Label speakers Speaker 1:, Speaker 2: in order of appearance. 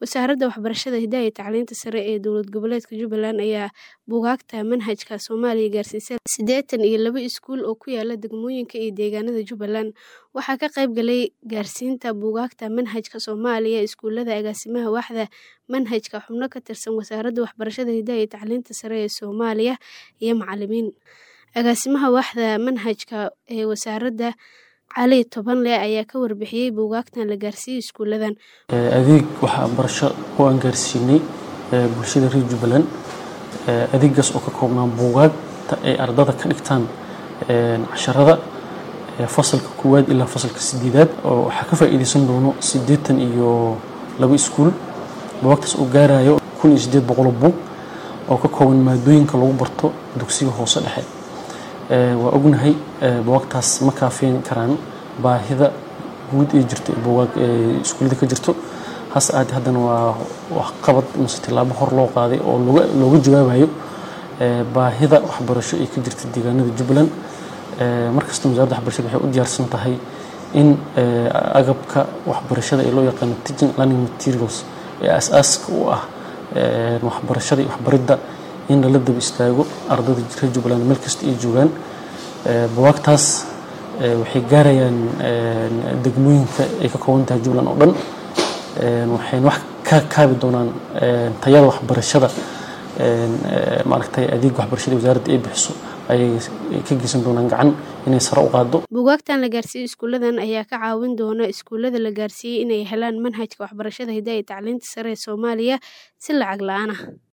Speaker 1: Wasaaradda Waxbarashada, Hidaha iyo Tacliinta Sare ee Dowlad Goboleedka Jubbaland ayaa buugaagta manhajka Soomaaliya gaarsiisay sideetan iyo laba iskuul oo ku yaala degmooyinka iyo deegaanada Jubbaland. Waxaa ka qayb galay gaarsiinta buugaagta manhajka Soomaaliya iskuulada agaasimaha waaxda manhajka, xubno ka tirsan Wasaaradda Waxbarashada, Hidaha iyo Tacliinta Sare ee Soomaaliya, iyo macallimiin. Agaasimaha waaxda manhajka ee wasaaradda, Cali Tobanle, ayaa ka warbixiyay buugaagtan la gaarsiiyay iskuuladan.
Speaker 2: adeeg waxbarasho oo aan gaarsiinay bulshada reer Jubbaland adeegaas oo ka koobnaa buugaagta ay ardada ka dhigtaan casharada fasalka koowaad ilaa fasalka sideedaad oo waxaa ka faa'iideysan doono siddeetan iyo laba iskuul buugaagtaas oo gaarayo kun iyo siddeed boqol oo buug oo ka kooban maadooyinka lagu barto dugsiga hoose dhexe waa ognahay buugaagtaas ma kaafin karaan baahida guud ee jirta buugaag iskuullada ka jirto hase ahaatee haddana waa waxqabad mise tillaabo hor loo qaaday oo looga jawaabayo baahida waxbarasho ee ka jirta deegaanada Jubbaland markasta wasaaradda waxbarashada waxay u diyaarsan tahay in agabka waxbarashada ee loo yaqaano teaching learning materials ee aasaaska u ah waxbarashada iyo waxbaridda in lala daba istaago ardada reer Jubbaland meel kasta ay joogaan buugaagtaas waxay gaarayaan degmooyinka ay ka kooban tahay Jubbaland oo dhan waxayna wax ka kaabi doonaan tayada waxbarashada maaragtay adeeg waxbarashada wasaaradda ay bixiso ayay ka geysan doonaan gacan inay sare u qaado
Speaker 1: buugaagtan la gaarsiiyey iskuuladan ayaa ka caawin doona iskuulada la gaarsiiyey inay helaan manhajka waxbarashada hidaha iyo tacliinta sare ee Soomaaliya si lacag la'aan ah